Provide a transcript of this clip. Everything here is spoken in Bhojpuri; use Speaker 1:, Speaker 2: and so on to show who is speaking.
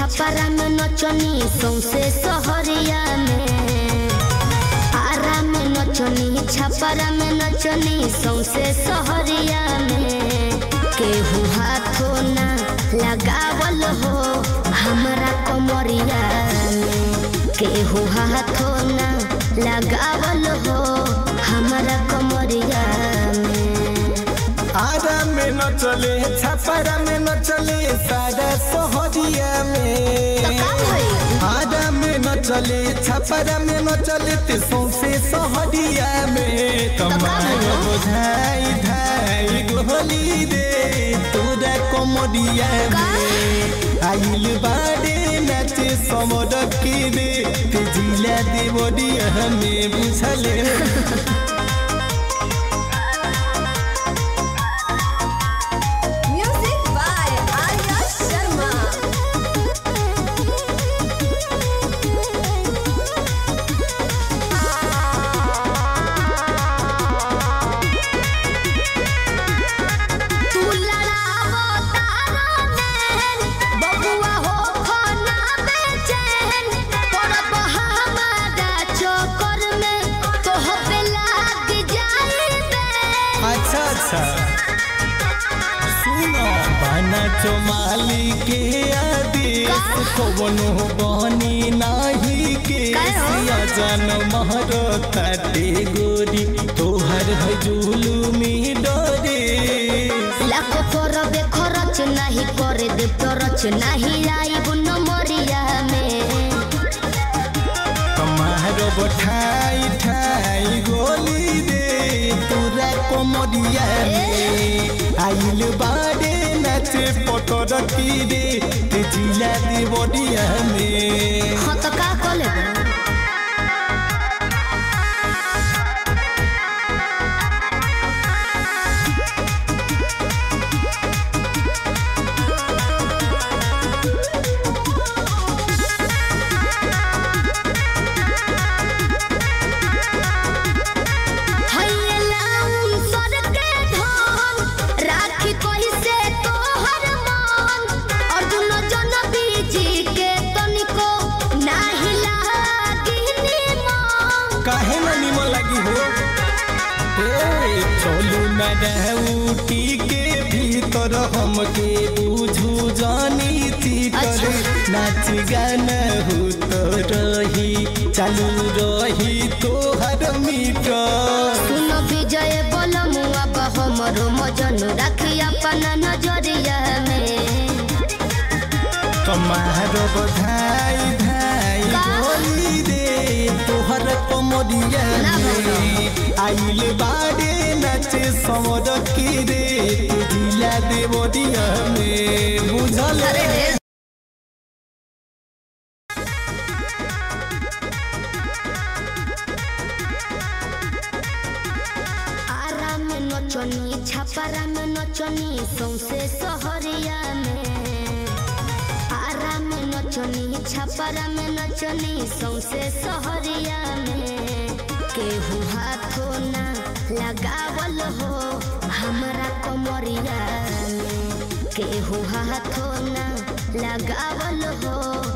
Speaker 1: छपरा में नचनी सौसे सहरिया में आरा में नचनी छपरा में नचनी सौसे सहरिया में केहू हाथो ना लगावल हो हमरा कमरिया में केहू हाथो ना लगावल हो हमरा कमरिया में
Speaker 2: आरा में न चले छपरा में न चले सारा सोहरिया में
Speaker 1: का भइल?
Speaker 2: आरा में न चले छपरा में न चले ते सौसे सोहरिया में कमाल
Speaker 1: भइल?
Speaker 2: बुझाई धाई गोली दे तोरा कमरिया में आइल बाड़े नाचे समर के दे ते जिला दे बडिया में बुझले
Speaker 3: Music by Arya Sharma.
Speaker 1: तू लड़ावो तारा नैन, बबुआ हो खाना बेचैन। पड़ब हमारा चक्कर में, तोह पे लाग जाई बैन।
Speaker 2: अच्छा अच्छा सुनो बना चमाली के आदेश
Speaker 1: का?
Speaker 2: कवनो बनी नाही के
Speaker 1: काहे हो?
Speaker 2: सिया जन महर ताटे गोरी तोहर है जुलुमी डरे
Speaker 1: लाखो करबे खरच नाही करे दे टरच नाही आइब नमरिया में
Speaker 2: कमार बठाई ठाई गोली दे पूरा कोमरिया में आइल बाड़े नाचे पतर की दे ते जिला दे बडिया में
Speaker 1: हाँ तो का कर लेबे हैया लाउन सर के धन, राखी कइसे तोहर मन। अर्जुन जन बीजी के तनिको नाही लागी निमन।
Speaker 2: काहे न निमन लगी हो ए चलू न रहूटी के भीतर हमके बुझू जानी थी करे नाच गाना हो तो रही चालू रही तोहर मीटर
Speaker 1: सुन विजय बलमुआ हमरो मजन राखी अपना नजरिया में
Speaker 2: कमार बधाई धाई
Speaker 1: का?
Speaker 2: बोली दे तोहर कमरिया
Speaker 1: ना
Speaker 2: में आइल बाड़े नाचे समर की रे तू जिला दे बडिया में बुझल
Speaker 1: अरे रे आरा में नचनी छपरा में नचनी सौसे सहरिया में आरा में नचनी छपरा में नचनी सौसे सहरिया में केहू हाथो ना लगावल हो हमरा कमरिया में केहू हाथो ना लगावल हो